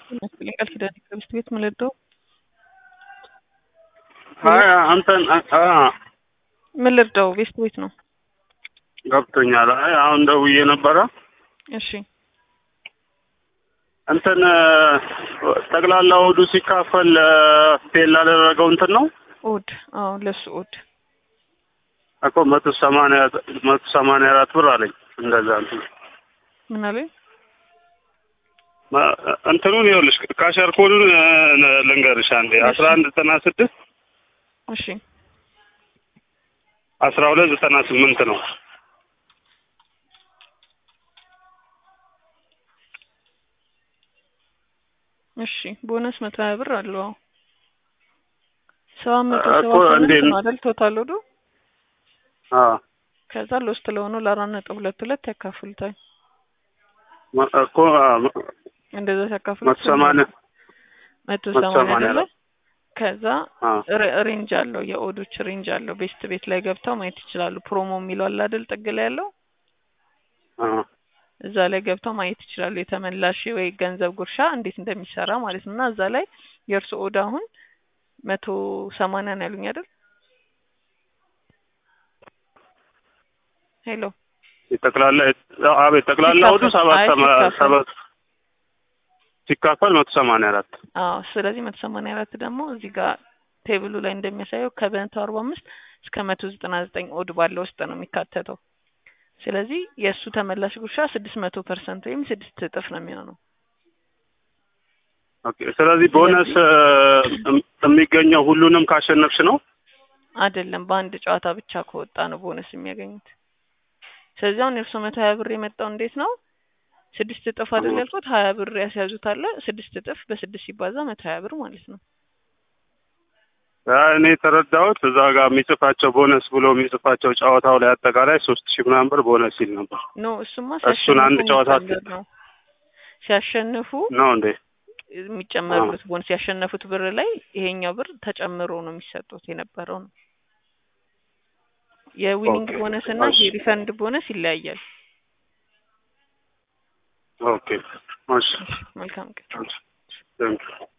ይመስለኛል ቃል ኪዳን ከሚስት ቤት ምልደው አይ አንተን አ ምን ልርዳው? ቤስት ቤት ነው። ገብቶኛል። አይ አሁን ደውዬ ነበረ እሺ እንትን ጠቅላላ ወዱ ሲካፈል ፌል ላደረገው እንትን ነው ኦድ አዎ፣ ለሱ ኦድ እኮ መቶ ሰማንያ መቶ ሰማንያ አራት ብር አለኝ። እንደዛ እንትን ምን አለኝ? ማ- እንትኑን ይኸውልሽ ካሸር ኮዱን እ፣ ልንገርሽ አንዴ አስራ አንድ ዘጠና ስድስት እሺ አስራ ሁለት ዘጠና ስምንት ነው። እሺ ቦነስ መቶ ሀያ ብር አለው። አዎ ሰባት መቶ እኮ ሰባ እንዴት ስምንት ነው? ነው አይደል? ቶታል ወዱ አዎ ከዛ ሎስት ለሆነው ለአራት ነጥብ ሁለት ሁለት ያካፍሉታል። መ- እኮ አ፣ መ- እንደዛ ሲያካፍሉት መቶ ሰማንያ መቶ መቶ ሰማንያ ሰማንያ አይደለ? አራት ከዛ አዎ ሬ- ሬንጅ አለው የኦዶች ሬንጅ አለው። ቤስት ቤት ላይ ገብተው ማየት ይችላሉ። ፕሮሞ የሚለው አለ አይደል? ጥግ ላይ ያለው አዎ እዛ ላይ ገብተው ማየት ይችላሉ። የተመላሽ ወይ ገንዘብ ጉርሻ እንዴት እንደሚሰራ ማለት ነው። እና እዛ ላይ የእርሱ ኦዳ አሁን መቶ ሰማንያ ነው ያሉኝ አይደል? ሄሎ የጠቅላላ አቤት ጠቅላላ ወዱ ሲካፈል- ሰባት አይ ሰማ- ሲካፈል። ሰባት ሲካፈል መቶ ሰማንያ አራት አዎ። ስለዚህ መቶ ሰማንያ አራት ደግሞ እዚህ ጋር ቴብሉ ላይ እንደሚያሳየው ከመቶ አርባ አምስት እስከ መቶ ዘጠና ዘጠኝ ኦድ ባለው ውስጥ ነው የሚካተተው። ስለዚህ የእሱ ተመላሽ ጉርሻ ስድስት መቶ ፐርሰንት ወይም ስድስት እጥፍ ነው የሚሆነው። ኦኬ። ስለዚህ ቦነስ እ፣ የሚገኘው ሁሉንም ካሸነፍሽ ነው። አይደለም በአንድ ጨዋታ ብቻ ከወጣ ነው ቦነስ የሚያገኙት። ስለዚህ አሁን የእርሶ መቶ ሀያ ብር የመጣው እንዴት ነው? ስድስት እጥፍ አይደል ያልኩት? ሀያ ብር ያስያዙት አለ ስድስት እጥፍ በስድስት ሲባዛ መቶ ሀያ ብር ማለት ነው። አይ፣ እኔ የተረዳሁት እዛ ጋር የሚጽፋቸው ቦነስ ብሎ የሚጽፋቸው ጨዋታው ላይ አጠቃላይ ሶስት ሺህ ምናምን ብር ቦነስ ሲል ነበር። ኖ እሱማ እሱን ሲያሸንፉ አንድ ጨዋታ የሚጨመር ነው። ሲያሸንፉ ነው እንዴ? የሚጨመሩት ቦነስ ያሸነፉት ብር ላይ ይሄኛው ብር ተጨምሮ ነው የሚሰጡት የነበረው ነው። የዊኒንግ ኦኬ። ቦነስ እና እሺ። የሪፈንድ ቦነስ ይለያያል። ኦኬ። እሺ። መልካም ቀን። ቴንክ ዩ